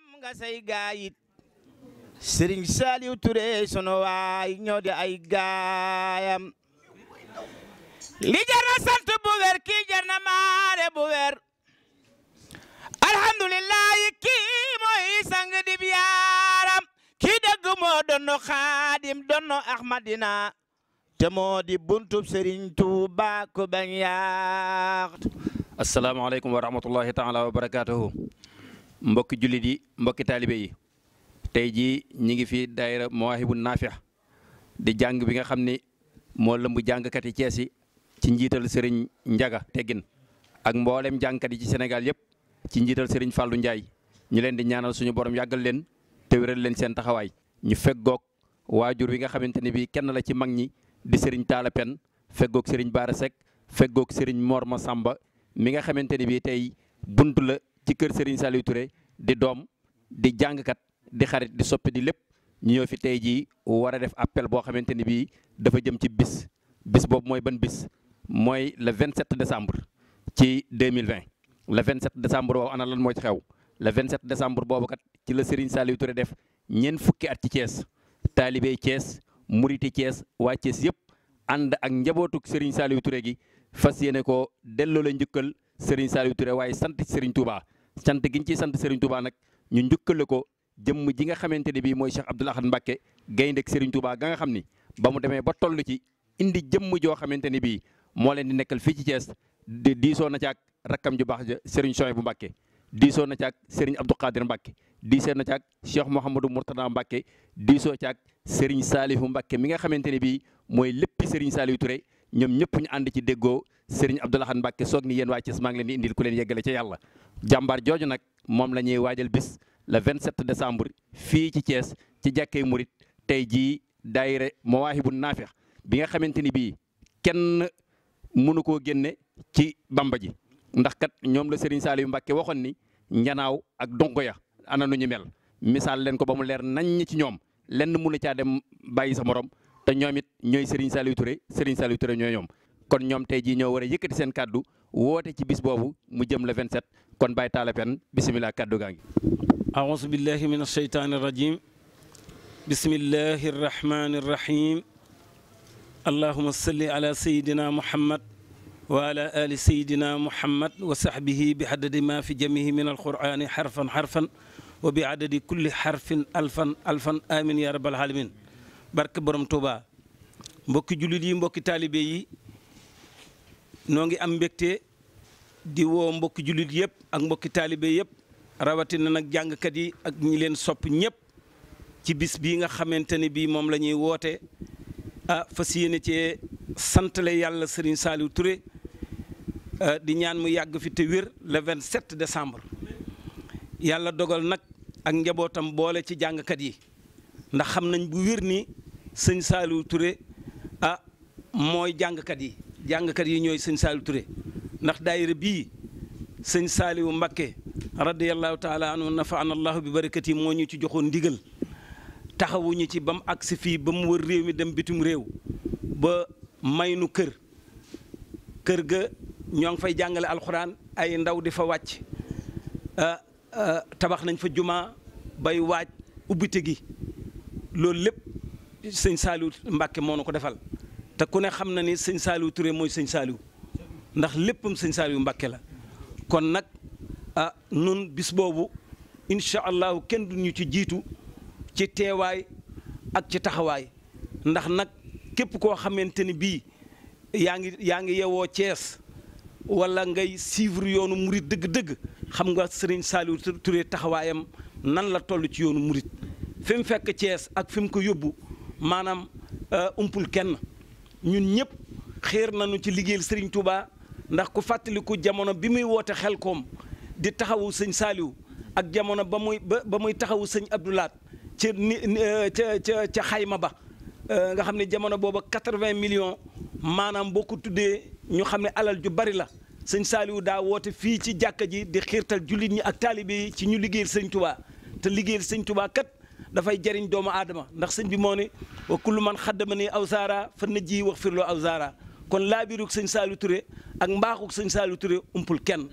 nga say gaayit sëriñ Saliou Touré sunu waay ñoo di ay gaayam li jar na sant bu wér kii jar na maare bu wér alhamdulillahi kii mooy sang dib yaaram kii dëgg moo donno xaadim donno ahmadina te moo di buntub sëriñ Tuuba ko bañ yaax asalaamaaleykum wa rahmatullahi taala wa barakaatuhu mbokki jullit yi mbokki taalibe yi tey jii ñi ngi fi daayira Mawaahibu Naafi di jàng bi nga xam ni moo lëmb jàngkat yi Cees yi ci njiital Serigne Njaga Teggin ak mboolem jàngkat yi ci Sénégal yëpp ci njiital Serigne Fallou Ndiaye ñu leen di ñaanal suñu borom yàggal leen te wéral leen seen taxawaay ñu feggoog waajur wi nga xamante ne bii kenn la ci mag ñi di Serigne Talla Pen feggoog Serigne Bara Seck feggoog Serigne Mor Massamba mi nga xamante ne bii tey bunt la ci kër Serigne Saliou Touré di doom di jàngkat di xarit di soppi di lépp ñu ñëw fi tey jii war a def appel boo xamante ni bii dafa jëm ci bis bis boobu mooy ban bis mooy le 27 décembre ci 2020 le 27 décembre boobu ana lan moo ci xew le 27 décembre boobu kat ci la Serigne Saliou Touré def ñeent fukki at ci Thiès taalibey Thiès muriti Thiès waa Thiès yëpp ànd ak njabootuk Serigne Saliou Touré gi fas yéene ko delloo la njukkal Serigne Saliou Touré waaye sant ci Serigne Touba sant gi ñu ciy sant Serigne Touba nag ñu njukkale ko jëmm ji nga xamante ne bii mooy Cheikh Abdoul Ahad Mbacké gayndek Serigne Touba ga nga xam ni ba mu demee ba toll ci indi jëmm joo xamante ni bii moo leen di nekkal fii ci Thiès di diisoo na ci ak rakkam ju baax ja Serigne Souhaïbou Mbacké diisoo na ci ak Serigne Abdou Khadir Mbacké diisoo na ci ak Cheikh Mouhamadou Mourtada Mbacké diisoo ci ak Serigne Salihou Mbacké mi nga xamante ne bii mooy léppi Serigne Saliou Touré ñoom ñëpp ñu ànd ci déggoo Serigne Abdoul Ahad Mbacké soog ni yéen waa Thiès maa ngi leen di indil ku leen yeggale ca yàlla jàmbaar jooju nag moom la ñuy waajal bis le 27 décembre fii ci Thiès ci jàkkee murit tey jii daayira Mawaahibu Naafi bi nga xamante ni bii kenn mënu koo génne ci bamba ji ndax kat ñoom la Serigne Saliou Mbacké waxoon ni njanaaw ak donko ya ana nu ñu mel misaal leen ko ba mu leer nañ ci ñoom lenn mënu caa dem bàyyi sa morom te ñoom it ñooy Serigne Saliou Touré Serigne Saliou Touré ñooy ñoom kon ñoom tey jii ñoo war a yëkkati seen kàddu woote ci bis boobu mu jëm le 27 kon Baye Talla Pen bisimilah kàddu gaa ngi. أعوذ بالله من الشيطان الرجيم بسم الله الرحمن الرحيم اللهم صل على سيدنا محمد وعلى آل سيدنا محمد وصحبه بعدد ما في جميع من القرآن حرفا حرفا وبعدد كل حرف ألفا ألفا آمين يا رب العالمين barke borom Touba mbokki jullit yi mbokki taalibe yi noo ngi am mbégte di woo mbokki jullit yëpp ak mbokki taalibe yëpp rawatina nag jàngkat yi ak ñi leen sopp ñëpp ci bis bii nga xamante ne bii moom la ñuy woote ah fas yéene cee santale yàlla Serigne Saliou Touré di ñaan mu yàgg fi te wér le 27 décembre yàlla dogal nag ak njabootam boole ci jàngkat yi ndax xam nañ bu wér ni sëñ Saliou Touré ah mooy jàngkat yi jàngkat yi ñooy sëñ Saliou Touré ndax daayira bii sëñ Saliou Mbacké radiyallahu taala anhu nafaana allahu bi barakati moo ñu ci joxoon ndigal taxawuñu ci ba mu agsi fii ba mu wër réew mi dem bitum réew ba may nu kër kër ga ñoo ngi fay jàngale alxuraan ay ndaw di fa wàcc tabax nañ fa jumaa bay waaj ubbite gi loolu lépp sëñ Saliou Mbacké moo nu ko defal te ku ne xam na ni sëñ Saliou Touré mooy sëñ Saliou ndax léppam sëñ Saliou Mbacké la kon nag ah nun bis boobu incha allahu kenn du ñu ci jiitu ci teewaay ak ci taxawaay ndax nag képp koo xamante ni bii yaa ngi yaa ngi yewoo Cees wala ngay suivre yoonu murit dëgg-dëgg xam nga sëriñ Saliou Touré taxawaayam nan la toll ci yoonu murit fi mu fekk Cees ak fi mu ko yóbbu maanaam umpul kenn ñun ñëpp xéer nañu ci liggéeyal sëriñ Touba ndax ku fàttaliku jamono bi muy woote xel koom di taxawu sëñ Saliou ak jamono ba muy ba muy taxawu sëñ Abdoulaat ca ni ca ca ca xayma ba nga xam ne jamono booba 80 millions maanaam boo ko tuddee ñu xam ne alal ju bari la sëñ Saliou daa woote fii ci jàkka ji di xiirtal jullit ñi ak taalibe yi ci ñu liggéeyal sëñ Touba te liggéeyal sëñ Touba kat dafay jariñ doomu aadama ndax sëñ bi moo ne wa kullu man xaddama ni aw saara fan na ji wax firloo aw saara kon laabiruk sëñ Saliou Touré ak mbaaxuk sëñ Saliou Touré umpul kenn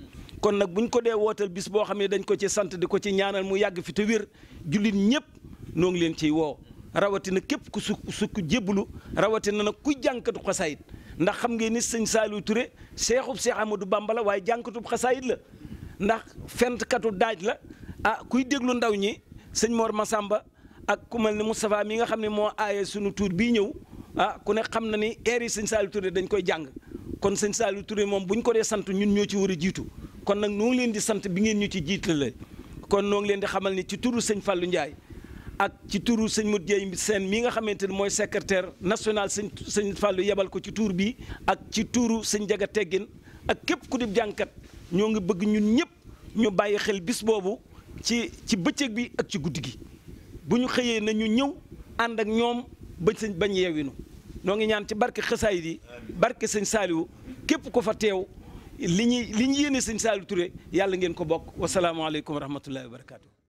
kon nag buñ ko dee wootal bis boo xam ne dañ ko ci sant di ko ci ñaanal mu yàgg fi te wér jullit ñëpp noo ngi leen ciy woo rawatina képp ku su sukk jébbalu rawatina nag kuy jànkatu xasaayit ndax xam ngeen ni sëñ Saliou Touré seexub Seex Amadou Bamba la waaye jànkatub xasaayit la ndax fentkatu daaj la ah kuy déglu ndaw ñi sëñ Mor Massamba ak ku mel ni Moustapha mi nga xam ne moo aaye sunu tuur bii ñëw ah ku ne xam na ni air yi sëñ Saliou Touré dañ koy jàng kon sëñ Saliou Touré moom bu ñu ko dee sant ñun ñoo ci war a jiitu kon nag noo ngi leen di sant bi ngeen ñu ci jiitale kon noo ngi leen di xamal ni ci turu sëñ Fallou Ndiaye ak ci turu sëñ Modou Dieye seen mi nga xamante ni mooy secrétaire national sëñ sëñ Fallou yebal ko ci tuur bi ak ci turu sëñ Jaga Teggin ak képp ku di jànkat ñoo ngi bëgg ñun ñëpp ñu bàyyi xel bis boobu ci ci bëccëg bi ak ci guddi gi bu ñu xëyee na ñu ñëw ànd ak ñoom ba sëñ bañ yeewinu noo ngi ñaan ci barke xasaayid yi barke sëñ Saliou képp ko fa teew li ñuy li ñu yéene sëñ Saliou Touré yàlla ngeen ko bokk wasalaamaaleykum wa rahmatullahi wa barakaatu.